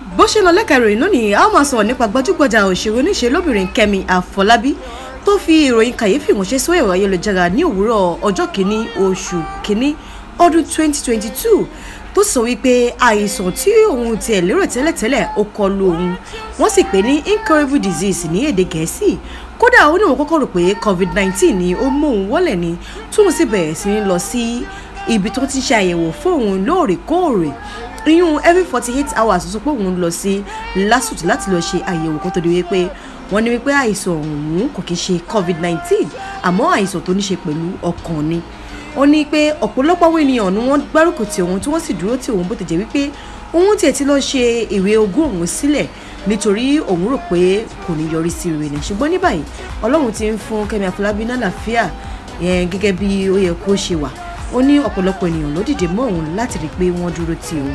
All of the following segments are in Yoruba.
bó ṣe lọ lẹ́ka ìròyìn lónìí a ó máa sọ̀rọ̀ nípa gbajúgbajà òṣèré oníṣe lóbìnrin kẹ́mi àfọlábí tó fi ìròyìn kàyéfì ránṣẹ́ sórí ẹ̀rọ ayélujára ní òwúrọ̀ ọjọ́ kìíní oṣù kìíní ọdún 2022 tó sọ wípé àìsàn tí òun tiẹ̀ lérò tẹ́lẹ̀tẹ́lẹ̀ ó kọlu òun wọ́n sì pè ní incurable disease ní èdè gẹ̀ẹ́sì kódà ó ní òun kọ́kọ́ rò pé covid-19 ni ó mú òun wọ́lẹ̀ ni tóun sì bẹ̀rẹ̀ sí ní lọ sí ibi tó ti ṣe àyẹ̀wò fún òun lóòrèkóòrè iyún every forty eight hours sọ pé òun lọ sí lasut láti lọ ṣe àyẹ̀wò kó tó di wípé wọ́n ní wípé àìsàn ọ̀hún kò kí ṣe covid nineteen àmọ́ àìsàn tó ní ṣe pẹ̀lú ọkàn ni ó ní pé ọ̀pọ̀lọpọ̀ àwọn ènìyàn ni wọ́n gbárùkù tí òun tí wọ́n sì dúró tí òun bó ti jẹ́ wípé òun tiẹ̀ ti lọ ṣe ìwé ogún òun sílẹ̀ nítorí òun rò pé kò ní yọrí sí rere ni ṣùgbọ́n ní báyìí ọlọ́run ti ń fún kẹ́mi àfọlábí náà làáfíà gẹ́gẹ́ bí ó yẹ kó ṣe wà ó ní ọ̀pọ̀lọpọ̀ ènìyàn ló dìde mọ́ òun láti rí i pé wọ́n dúró ti òun.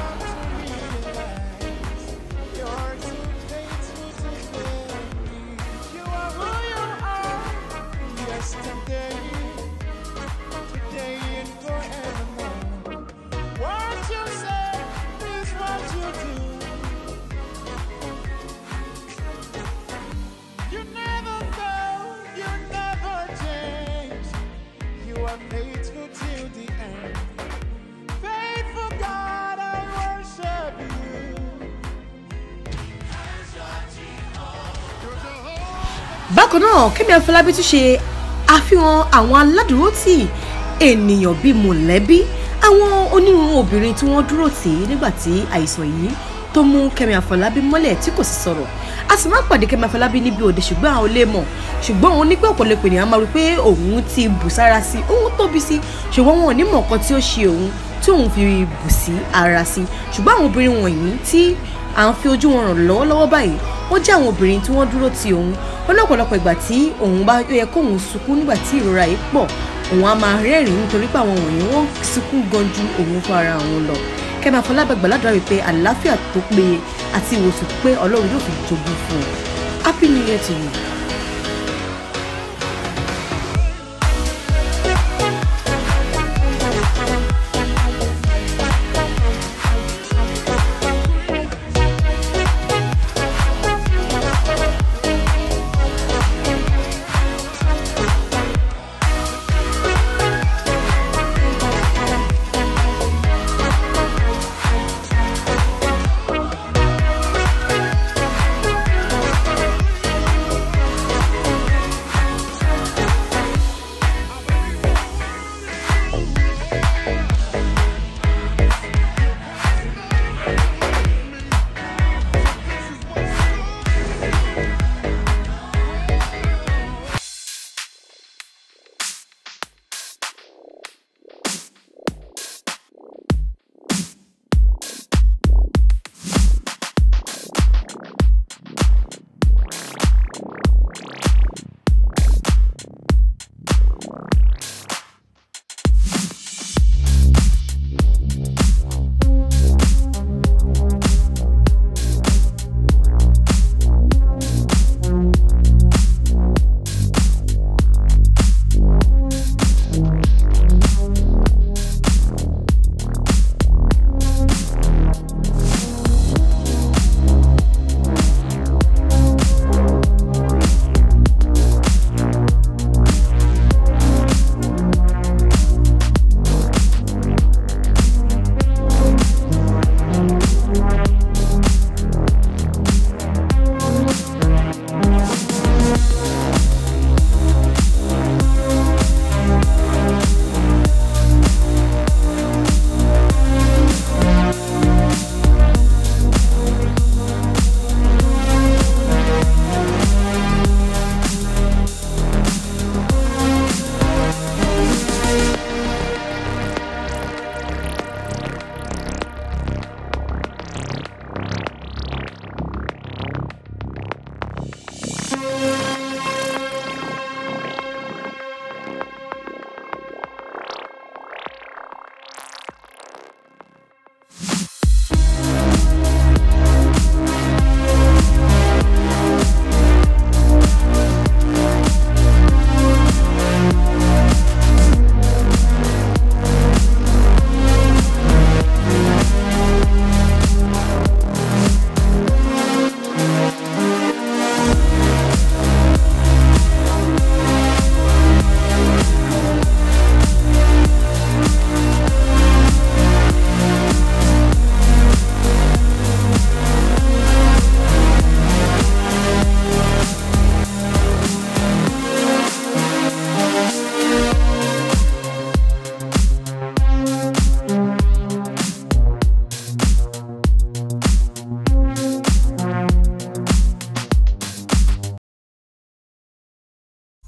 bákan náà kẹ́mi afọlábí tún ṣe àfihàn àwọn aládùúrótì ènìyàn bíi mọ̀lẹ́bí àwọn onírúurú obìnrin tí wọ́n dúró tì í nígbà tí àìsàn yìí tó mú kẹ́mi afọlábí mọ́lẹ̀ tí kò sì sọ̀rọ̀ a sì máa ń pàdé kẹ́mi afọlábí níbi òde ṣùgbọ́n àwọn olè mọ̀ ṣùgbọ́n òun ní pé ọ̀pọ̀lọpọ̀ ènìyàn máa rí pé òun ti bù sára sí òun tóbi sí ṣùgbọ́n wọn ò ní mọ̀ nǹkan tí ó ṣe òun tí òun fi bù sí ara sí ṣùgbọ́n àwọn obìnrin wọ̀nyí tí à ń fi ojú wọn ràn lọ́wọ́lọ́wọ́ báyìí wọ́n jẹ́ àwọn obìnrin tí wọ́n dúró ti òun ó ní ọ̀pọ̀lọpọ̀ ìgbà tí òun bá yẹ kóun sunkún nígbà tí ìrora yìí pọ̀ òun á máa rẹ́rìn-ín nítorí pé àwọn wọ̀nyí wọ́n sunkún gan ju òun fún ara òun lọ kẹ́mi àfọlábàgbà ládùúrà wípé àlàáfíà tó péye àti ìwòsàn pé ọlọ́run yóò fi jogún fún un happy new year to you.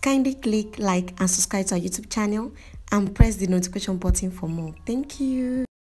kindly click like and subscribe to our YouTube channel and press the notification button for more. Thank you.